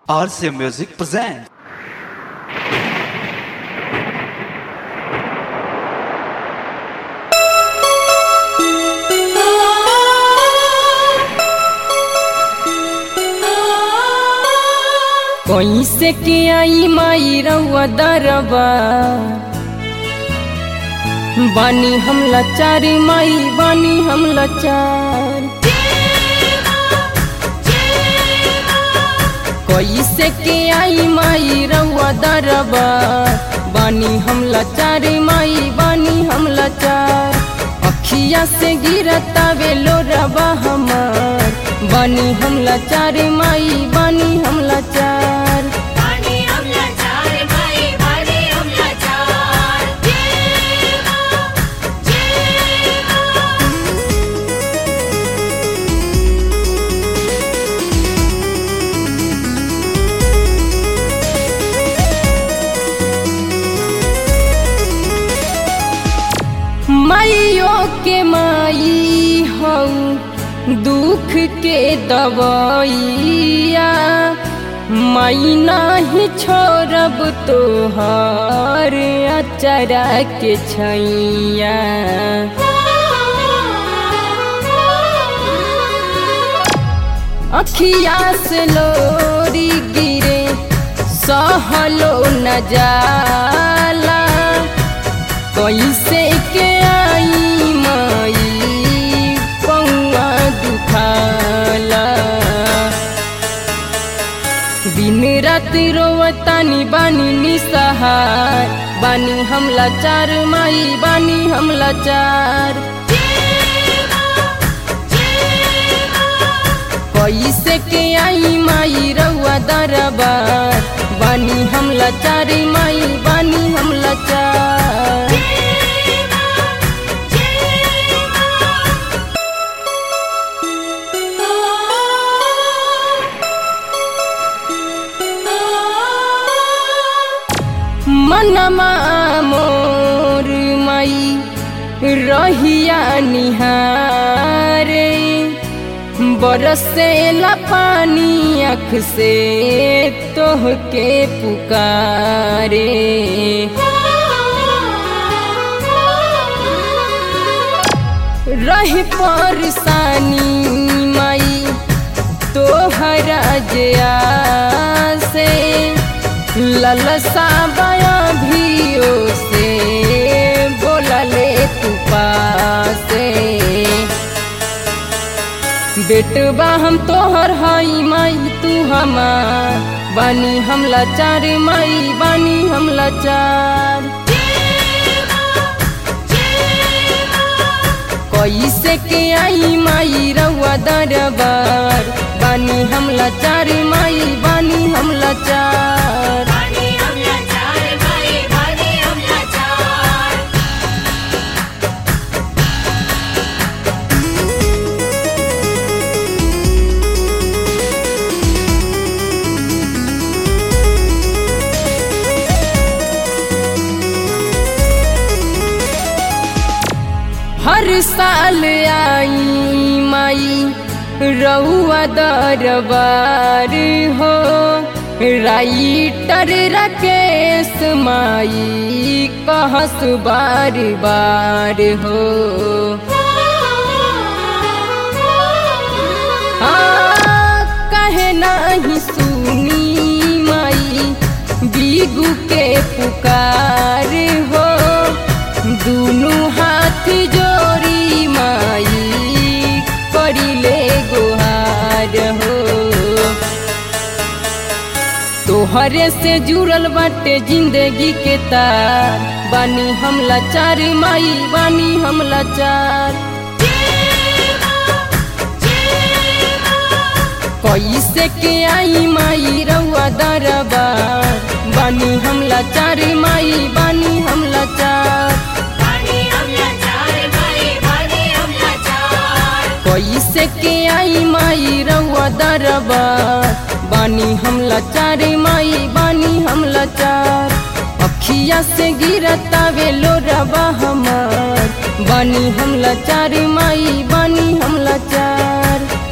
RCA Music presents. कैसे के आई माई रउआ दरबा बानी हम लाचार माई बानी हम लाचार कैसे के आई माई रउआ दरबा बानी हम लाचार माई बानी हम लाचार अखिया से गिरता वेलो रबा हमार बानी हम लाचार माई बानी हम लाचार बानी हमला चार भाई बानी हमला चार जेवा जेवा माइयो के माई हऊ दुख के दवाइया माई नाही छोड़ब तोहर अचरा के छैया अखिया से लोरी गिरे सहलो न जाला कैसे के आई माई पौआ दुखाला दिन रात रोवतानी बानी निसहार बानी हम लाचार माई बानी हम लाचार कैसे के आई माई रउआ दरबार बानी हम लाचार माई बानी हम लाचार मनमा मोर माई रहिया निहारे बरसेला पानी अख से तोहके पुकारे रही परेशानी माई तोहरा जया से ललसा बया भियो से बोलले तू पासे बेटबा हम तोहर हई माई तू हमार बानी हम लाचार माई बानी हम लाचार कैसे के आई माई रउआ दरबार बानी हम लाचार माई बानी हम लाचार बानी हमला चार भाई बानी हमला चार हर साल आई माई रउआ दरबार हो राइटर राकेश माई कहस बार बार हो हाँ, कहे नहीं सुनी माई बीगू के पुकार हो दुनु हाथ जोड़ी माई करिले गुहार हो तोहरे से जुड़ल बाटे जिंदगी के तार बानी हम लाचार माई बानी हम लाचार कैसे के आई माई रउआ दरबार बानी हम लाचार माई बानी हम लाचार बानी हमला चार भाई बानी हमला चार कैसे के आई माई रउआ दरबार बानी हम लाचार माई बानी हम लाचार अखिया से गिरता वेलो रबा हमार बानी हम लाचार माई बानी हम लाचार